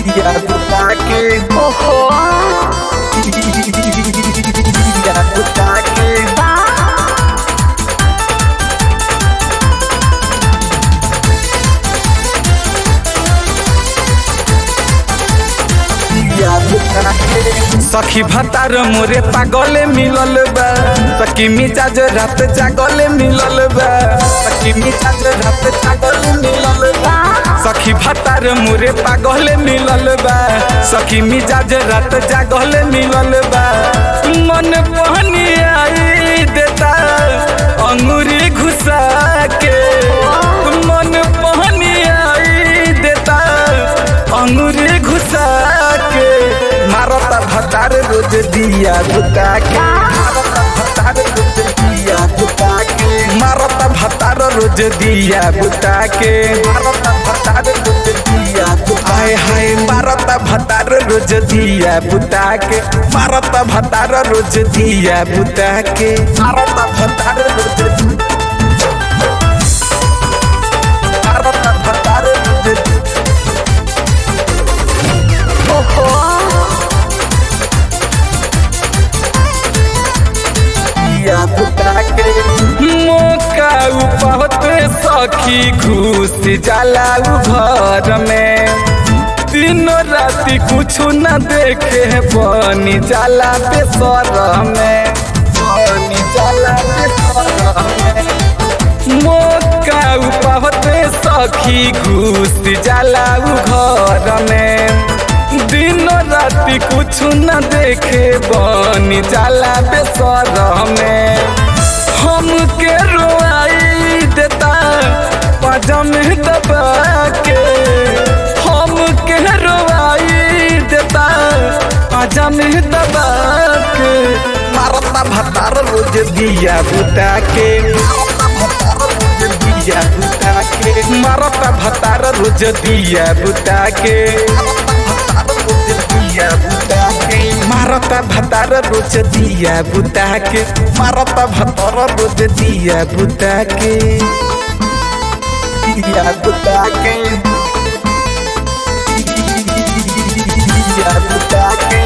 दिया बुता के ओहो दिया बुता के बा दिया बुता के सखी भतार मोरे पागले मिलल बा सखी मिजाज रात जागले मिलल बा सखी मिजाज रात जागले मिलल बा सखी भतार मोरे पागले मिलल बा सखी मिजाज रात जागले मिलल बा मन पहनी आई देता अंगूरी घुसा के मन पहनी आई देता अंगूरी घुसा के मारता भतार रोज दिया बुता के मारता भतार रोज दिया बुता के मारता भतार रोज दिया बुता के मारता भतार रोज दिया हाय हाय मारता भतार रोज दिया बुता के मारता भतार रोज दिया बुता के मारता भतार रोज मारता भतार रोज ओहो दिया बुता के मौका उपहत सखी घुस जाला उ घर में तीनों राति कुछ न देखे बनी जाला बेसर में बनी जाला बेसर में मौका उपहत सखी घुस जाला उ घर में दिनों राति कुछ न देखे बनी जाला बेसर में हमके रोआई देता पजम दबा के हमके रोआई देता पजम दबा के मारता भतार रोज दिया बुता के दिया बुता के मारता भतार रोज दिया बुता के दिया बुता के मारता भतार रोज दिया बुता के मारता भतार रोज दिया बुता के दिया बुता के दिया बुता के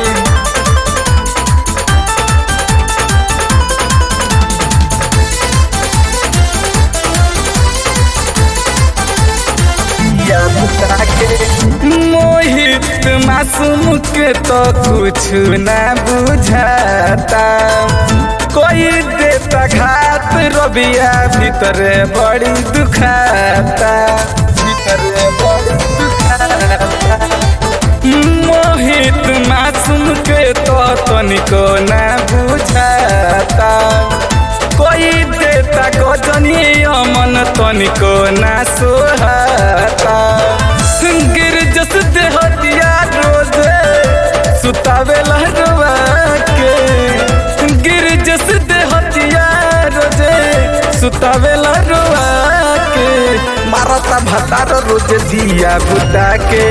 दिया बुता के मोहित मासूम के तो कुछ न बुझाता कोई देता घात रबिया भीतर बड़ी दुखाता भीतर बड़ी दुखाता मोहित मासूम के तो तनिको न बुझाता कोई देता गजनी अमन तनिको न सोहाता गिर जस देहतिया रोज सुतावे लहरवा के गिर जस देहतिया रोज सुतावे लहरवा के मारता भतार रोज दिया बुता के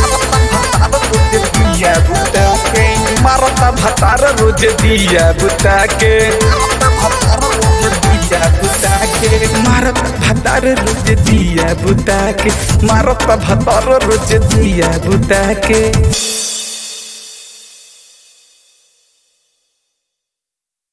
दिया बुता के मारता भतार रोज दिया बुता के दिया बुता के मारता भतार रोज दिया बुता के मारता भतार रोज दिया बुता के